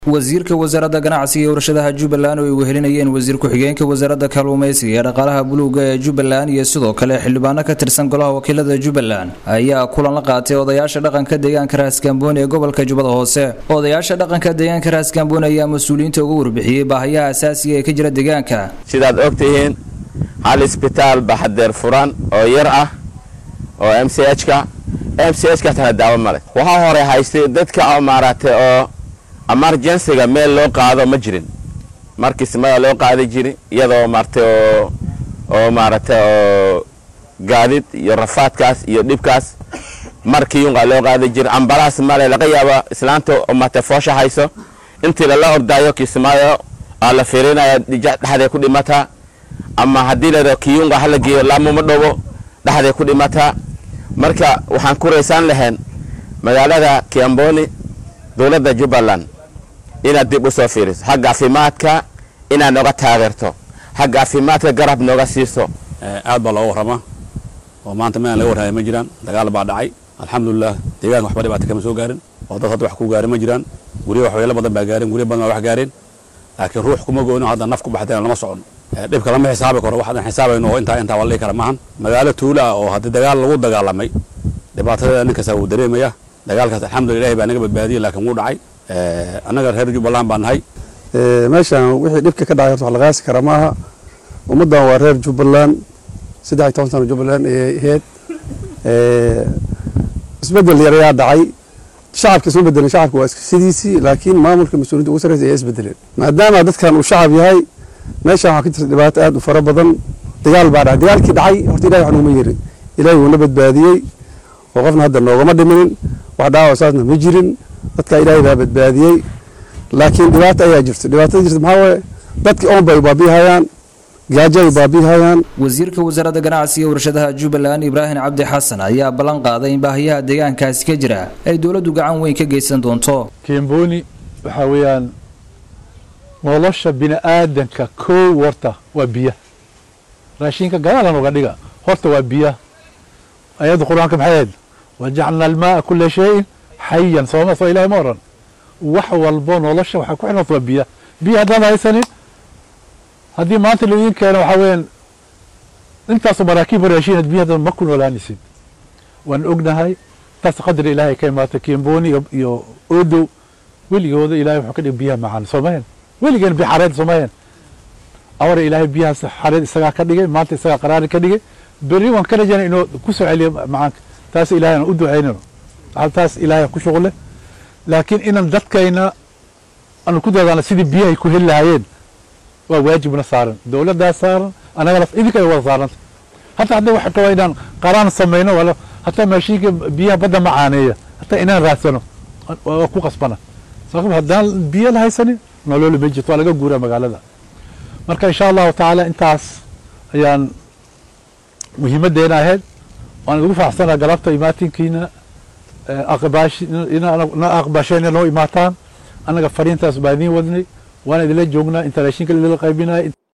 wasiirka wasaaradda ganacsiga iyo warshadaha jubbaland oo ay wehelinayeen wasiir ku-xigeenka wasaaradda kalluumaysiga ee dhaqaalaha buluuga ee jubbaland iyo sidoo kale xildhibaano ka tirsan golaha wakiilada jubbaland ayaa kulan la qaatay odayaasha dhaqanka deegaanka raaskambooni ee gobolka jubbada hoose odayaasha dhaqanka deegaanka raaskambooni ayaa mas-uuliyiinta uga warbixiyey baahayaha asaasiga ee ka jira deegaanka sidaad og tihiin hal isbitaal baxadeer furan oo yar ah oo m c h ka m c h ka tana daawo male waxaa hore haystay dadka oo maaragtay oo emergencyga meel loo qaado ma jirin markii simada loo qaadi jiri iyadoo maaragtay oo oo maaragtay oo gaadid iyo rafaadkaas iyo dhibkaas markii yunqa loo qaadi jiri ambalaas male laga yaabo islaanta oo maaragtay foosha hayso intii lala ordaayo kismaayo aa la fiirinaya dhexday ku dhimataa ama haddii la kiyunqa hala geeyo laamuma dhowo dhexday ku dhimataa marka waxaan ku raysaan lahayn magaalada kiamboni dowladda jubbaland inaad dib u soo fiiriso xagga caafimaadka inaad nooga taageerto xagga caafimaadka garab nooga siiso aad baa looga warramaa oo maanta meelaan laga warraya ma jiraan dagaal baa dhacay alxamdulilah deegaanka waxba dhibaata kama soo gaarin oo dad hadda wax ku gaarin ma jiraan guryo waxweelo badan baa gaarin guryo badan baa wax gaareen laakiin ruux kuma goono hadda naf ku baxdeen lama socon dhibka lama xisaabi karo waxaan xisaabayno oo intaa intaa waa la dhihi kara maahan magaalo tuula ah oo haddii dagaal lagu dagaalamay dhibaatadeeda nin kasta wuu dareemaya dagaalkaas alxamdulillah ilahi baa naga badbaadiyey laakiin wuu dhacay annaga reer jubbaland baan nahay meeshan wixii dhibka ka dhacay horta wax la qaasi kara maaha ummaddan waa reer jubbaland saddex iyo toban sano jubbaland ayay ahayd isbedel yar ayaa dhacay shacabka isma bedelin shacabka waa sidiisii laakiin maamulka mas-uuliyiinta ugu sarreysa ayaa isbedeleen maadaama dadkan uu shacab yahay meeshan waxaa ka jirta dhibaato aad u fara badan dagaal baa dhacay dagaalkii dhacay horta ilahi wax noguma yerin ilahi wuuna badbaadiyey oo qofna hadda noogama dhiminin wax dhaawac saasna ma jirin dadka ilaahay baa badbaadiyey laakiin dhibaato ayaa jirto dhibaatada jirta maxaa waaye dadkii oon bay baabihayaan gaajo ay baabihayaan wasiirka wasaaradda ganacsiga warshadaha jubbaland ibraahim cabdi xasan ayaa ballan qaaday in baahiyaha deegaankaasi ka jira ay dowladdu gacan weyn ka geysan doonto kimboni waxaa weeyaan nolosha bini aadanka kow horta waa biya raashinka gadaalan uga dhiga horta waa biya ayadda qur-aanka maxay ahayd wajacalna almaaa kula shayin xayan sooma soo ilahay ma oran wax walbo nolosha waxaa ku xidhan waa biya biya haddaan haysanin haddii maanta laidin keeno waxaa weeyaan intaasoo maraakiib raashin biya haddan ma ku noolaanaysid waan ognahay taas qadar ilaahay ka imaata kimboni iyo odow weligooda ilahay wuxuu ka dhigay biyaha macaan soomahen weligeen biya xareed soomahen awara ilaahay biyahaas xareed isagaa ka dhigay maanta isagaa qaraari ka dhigay berri waan ka rajaynay inuu ku soo celiyo macaanka taas ilahay aan u ducaynayno taas ilaahay ku shuqle laakiin inaan dadkayna aanu ku dadaano sidii biyahay ku heli lahaayeen waa waajibna saaran dowladdaa saaran annagana idinka ay wada saaranta hataa hadda waxa kaba inaan qaraan samayno wala hataa maashiinka biyaha badda macaaneeya hataa inaan raadsano waa ku qasbana sabab haddaan biyo la haysanin nololi ma jirto waa laga guuraa magaalada marka insha allahu tacaala intaas ayaan muhiimaddeena ahayd waan idigu faraxsanaa galabta imaatinkiina na aqbasheen noo imaataan annaga fariintaas baa idiin wadnay waan idinla joognaa inta raashinka idinla qaybinaya